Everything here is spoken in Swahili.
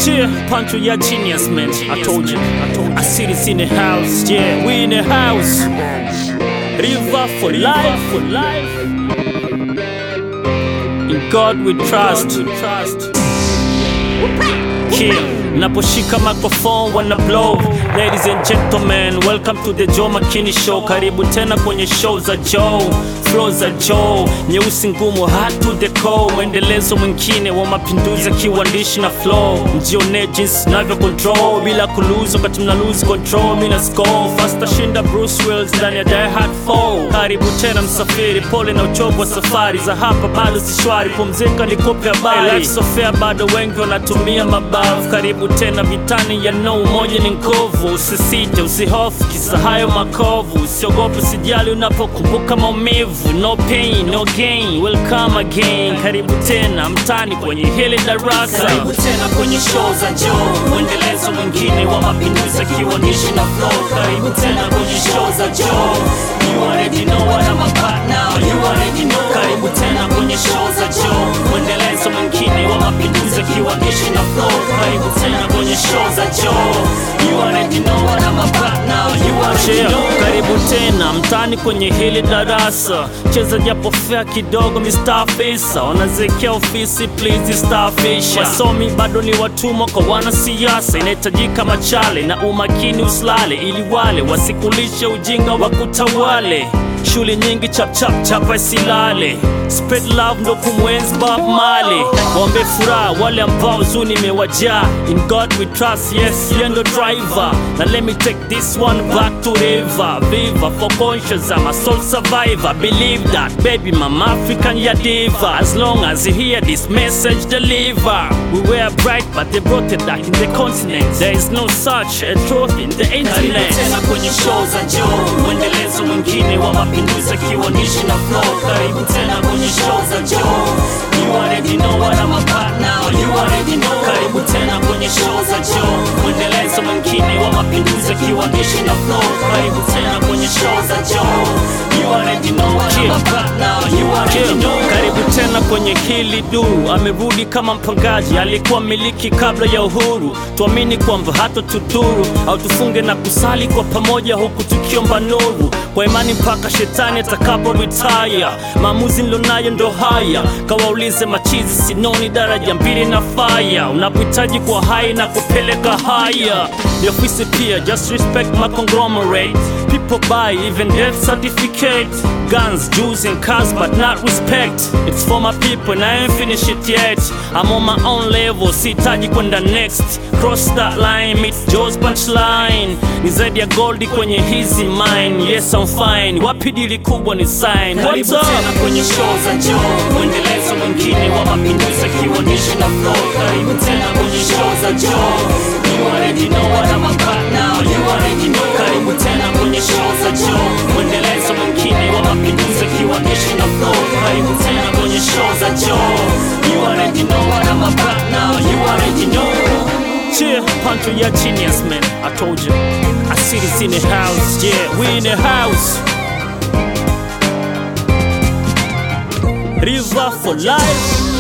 Cheer, Pancho, ya genius, man. I told you. I told you. I see this in the house. Yeah, we in the house. River for life, for life. In God we trust. Kill. Naposhika microphone wana blow. Ladies and gentlemen, welcome to the Joe Makini Show. Karibu tena kwenye show za Joe, flow za Joe, nyeusi ngumu hard to the core. Mwendelezo mwingine wa mapinduzi ya kiuandishi na flow. Mjione jinsi navyo control bila kuluza, wakati mna lose control. Mina score faster shinda Bruce Willis ndani ya Die Hard 4. Karibu tena msafiri, pole na uchovu wa safari za hapa, bado si shwari. Pumzika nikupe habari, life so fair, bado wengi wanatumia mabavu. Karibu tena vitani ya no, umoja ni nguvu. Usisite, usihofu, kisa hayo makovu. Usiogope, usijali unapokumbuka maumivu. No pain, no gain, welcome again. Karibu tena mtani kwenye hili darasa. Karibu tena kwenye show za Joe, mwendelezo mwingine wa mapinduzi ya kiuandishi na flow. Karibu tena kwenye show za Joe. You already know what I'm about now. You already know. Karibu tena kwenye show za Joe, mwendelezo mwingine wa mapinduzi ya kiuandishi na flow. Karibu tena kwenye show za Joe. You already know what I'm about now. You already know. Karibu tena mtani kwenye hili darasa, cheza japo fea kidogo, Mr. Fisa wanazekea ofisi, please starfisha. Wasomi bado ni watumwa kwa wanasiasa, inahitajika machale na umakini usilale, ili wale wasikulishe ujinga wa kutawale. Shule nyingi chap chap chapa isilale, spread love ndo kumwenzi Bob Marley. Waombe furaha wale ambao huzuni imewajaa, in God we trust, yes yeye ndo driver. Na let me take this one back to river, viva for conscious, I'm a soul survivor. Believe that, baby, mama African ya diva. As long as you hear this message, deliver. We were bright, but they brought it back in the continent. There is no such a truth in the internet. tena kwenye show za Joe, mwendelezo mwingine wa mapinduzi ya kiuandishi na flow. Karibu tena kwenye show za Joe. You already know what I'm about now. You already know. Karibu tena kwenye show za Joe, mwendelezo mwingine wa mapinduzi ya kiuandishi na flow. Karibu tena kwenye show za Joe. You already know what I'm about now. You already know. Karibu tena kwenye hili du, amerudi kama mpangaji, alikuwa miliki kabla ya uhuru. Tuamini kwamba hata tudhuru au tufunge na kusali kwa pamoja, huku tukiomba nuru kwa imani mpaka shetani atakapo retire. Maamuzi nilonayo ndo haya, kawaulize machizi, sinoni daraja mbili na faya. Unapohitaji kwa hai na kupeleka haya, ni ofisi pia, just respect my conglomerate. People buy even death certificate, guns, Jews and cars, but not respect. It's for my people and I ain't finished it yet. I'm on my own level, sihitaji kwenda next. Cross that line, meet Joe's punchline. Ni zaidi ya goldi kwenye hizi mine. Yes I'm fine, wapi dili kubwa ni sign. What's up? tena kwenye show za Joe, mwendelezo mwingine wa mapinduzi ya kiuandishi na flow. Karibu tena kwenye show za Joe. You already know what I'm about now. You already know. Karibu tena kwenye show za Joe, mwendelezo mwingine wa mapinduzi ya kiuandishi na flow. Karibu tena kwenye show za Joe. You already know what I'm about now. You already know. Cheer, Pancho, ya genius, man. I told you. I see this in the house. Yeah, we in the house. River for life.